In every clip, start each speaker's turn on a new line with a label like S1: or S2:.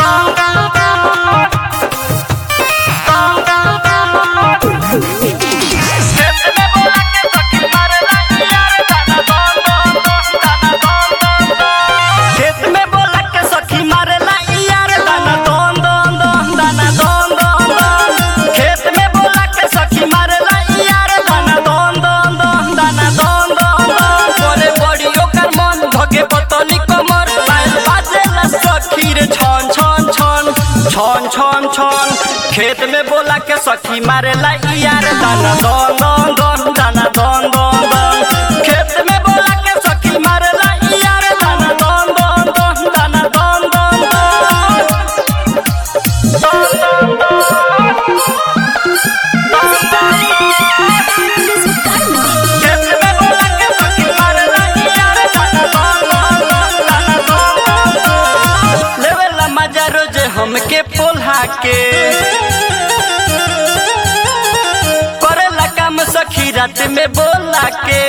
S1: खेत में बोला के सखी मारेला यार दाना दोन दोन दोन दाना दोन दोन दोन खेत में बोला के सखी मारेला यार दाना दोन दोन दोन दाना दोन दोन दोन बोले बड़ी ओकर मन भगे बतली कमर पायल बाजेला सखी रे छन छन छन छन छन छन खेत में बोला के सखी मारेला यार दाना दोन दोन दोन दाना दोन दोन दोन खेत में बोला के सखी मारेला यार दाना दोन दोन दोन दाना दोन दोन दोन खेत में बोला के सखी मारेला यार दाना दोन दोन दोन दाना दोन दोन दोन लेवेला मजा रोज हमके पोल्हा के करेला काम सखी रात में बोला के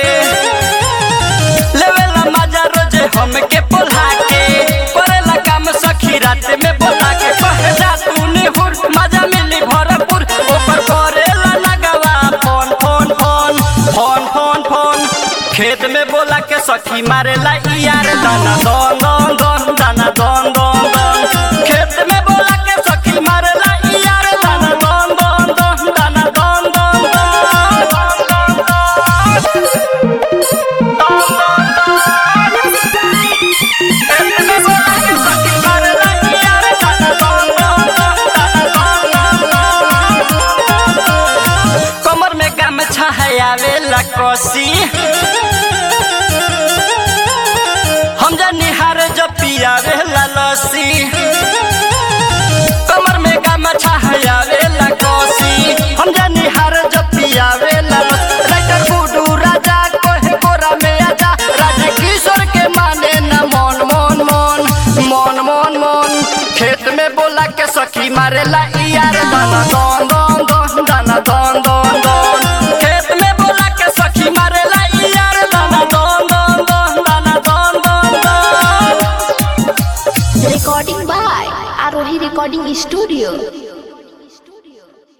S1: लेवेला मजा रोज हमके पोल्हा के करेला काम सखी रात में बोला के पहला तूने हुर मजा मिली भरपूर ऊपर करेला नगवा phone phone phone phone phone phone खेत में बोला के सखी मारेला यार दाना दोन दोन दोन दाना दोन दोन दोन खेत में बोला के सखी मारेला यार दाना दोन दोन दोन दाना दोन दोन कमर में गमछा है आवेला कोसी हम जा निहार जो पियावेला लसी कमर में गमछा है आवेला कोसी हम जा निहार जो पियावेला लसी राइटर गुडू राजा कोहे गोरा में आजा राजा किशोर के माने न मन मन मन मन मन मन खेत में बोला के सखी मारेला यार दाना दोन दोन दोन दाना दोन दोन दोन खेत में बोला के सखी मारेला यार दाना दोन दोन दोन दाना दोन दोन दोन
S2: Recording by Arohi Recording Studio.